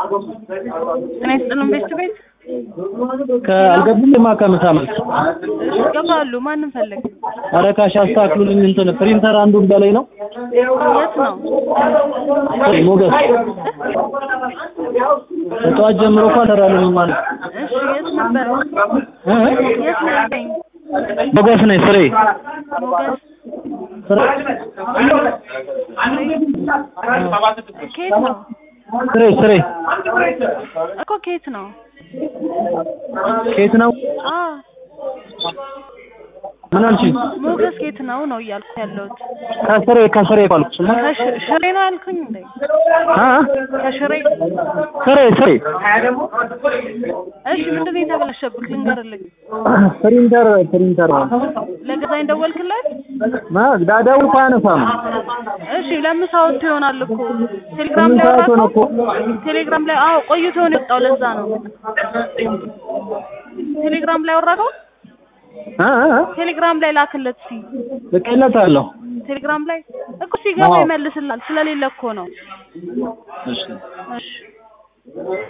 ጤና ይስጥልን ቤት ቤት ከአልገቡም የማቀምሳ መልስ እሺ ገባሉ ማንም ፈለግ ኧረ ካሽ አስተካክሉልኝ እንትን ፕሪንተር አንዱን በላይ ነው የት ነው ሞገስ ከጠዋት ጀምሮ እኮ አልሰራልኝም ማለት እሺ የት ነበር እ? የት ነው ያለኝ ሞገስ ነኝ ስሬ ሞገስ ስሬ ከየት ነው ስሬ ስሬ እኮ ከየት ነው ከየት ነው አ ምን አልሽኝ ሞገስ ከየት ነው ነው እያልኩ ያለሁት ከስሬ ከስሬ ባልኩሽማ ከሽ- ሽሬ ነው ያልኩኝ እንዴ አ ከሽሬ ስሬ ስሬ እሺ ምንድን ነው የተበላሸብክ ልንገርልኝ ፕሪንተር ፕሪንተር ለገዛኝ ደወልክለት ማ ዳዳው እኮ አያነሳም እሺ ለምሳ ወጥቶ ይሆናል እኮ ቴሌግራም ስምንት ላይ ሰዓት ሆነ እኮ አወራከው ቴሌግራም ላይ አዎ ቆይቶ ነው የወጣው ለዛ ነው ቴሌግራም ላይ አወራከው አ አ ቴሌግራም ላይ ላክለት እስኪ ልኬለታለሁ ቴሌግራም ላይ እኮ ሲገባ አዎ። ይመልስላል ስለሌለ እኮ ነው እሺ እሺ